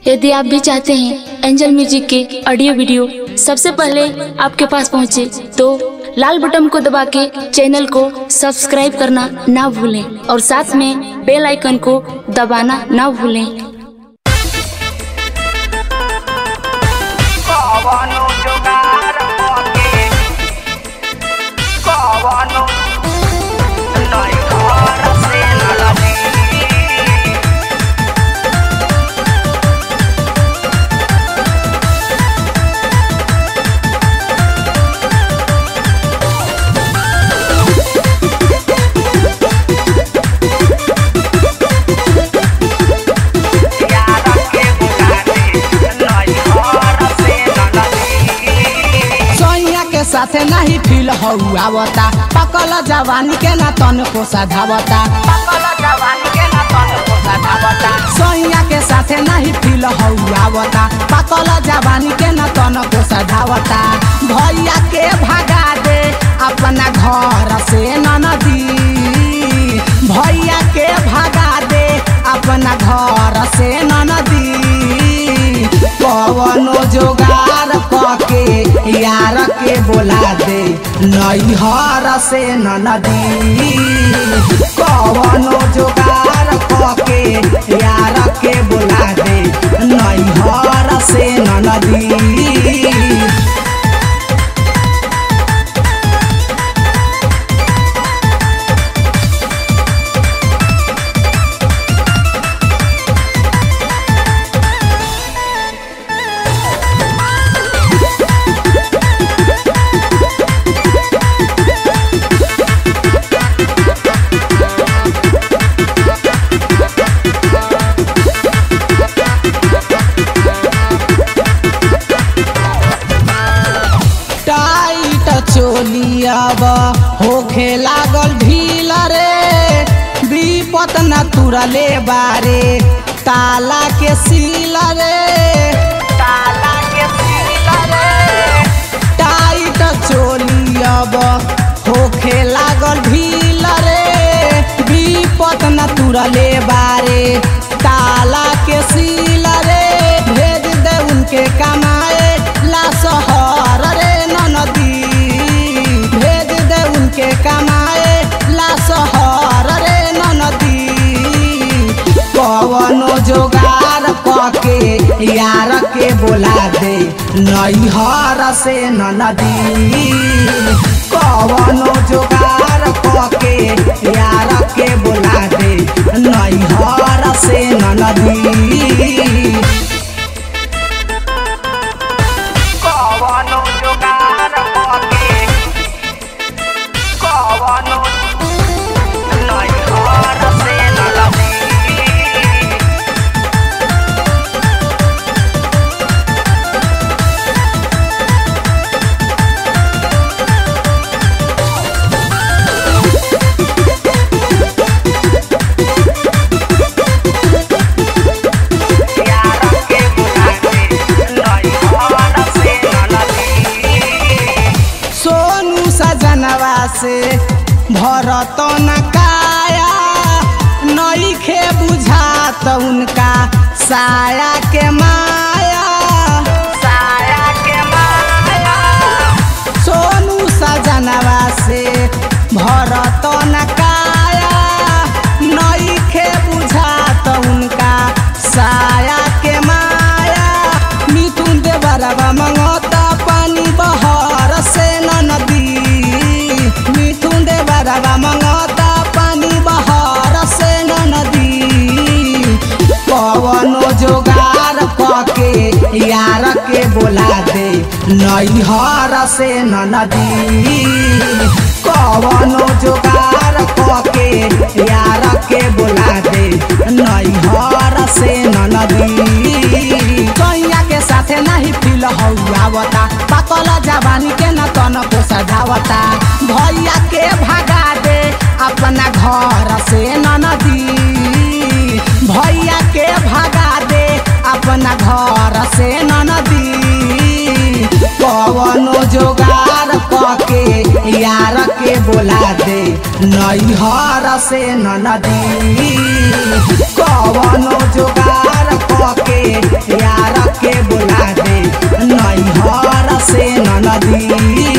यदि आप भी चाहते हैं एंजल म्यूजिक के ऑडियो वीडियो सबसे पहले आपके पास पहुंचे तो लाल बटन को दबा के चैनल को सब्सक्राइब करना ना भूलें और साथ में बेल आइकन को दबाना ना भूलें कवनो जुगाड़ होके कवनो नहीं घर से न लगी यार के बुलाते नहीं घर से न लगी सोइया के साथे नहीं फील हौआवता पकल जवानी के ना तन को सधावता पकल जवानी के न तन को सधावता सोइया के साथे नहीं फील हौआवता पकल जवानी के ना तन को सधावता भैया के भगा दे अपना घर से ननदी भैया के भगा दे अपना घर से ननदी कवनो जोगार कके यार के बोला दे नैहर से ननदी कवनो जोगार कके यार के बोला दे नैहर से ननदी टाइट चोलियाब होखे लागल ढील रे विपत न तुरले बारे ताला के सील रे ताला के सीला रे टाइट चोलियाब होखे लागल ढील रे विपत न तुरले बारे ताला के सील रे भेज दे उनके कमाए ला शहर रे ननदी भेज दे उनके कमाए ला शहर रे ननदी कवनो जोगार कके यार के बोला दे नैहर से ननदी कवनो जोगार कके यार के बोला दे नैहर से ननदी कवनो जुगाड़ होके कवनो नहीं घर से न लगी यार के बुलाते नहीं घर से न लगी सोनू सजनवा से भरत न काया नईखे बुझात उनका साया के माया साया के माया सोनू सजनवा से भरत न काया नईखे बुझात उनका साया के माया मिथुन देवरवा मंगत पानी बहर से नदी मिथुन देवरवा मंगत पानी बहर से नदी पवनो जोगार कके यार के बोला दे नैहर से नदी कवनो जोगार कके यार के बोला दे नैहर से नदी कैया के साथे नहीं फील हौआवता पाकल जवानी के न तन को सजावता भैया के भगा दे अपना घर से नदी भैया के भगा दे अपना घर से नदी कवनो जोगार कके यार के बोला दे नैहर से नदी कवनो जोगार कके नदी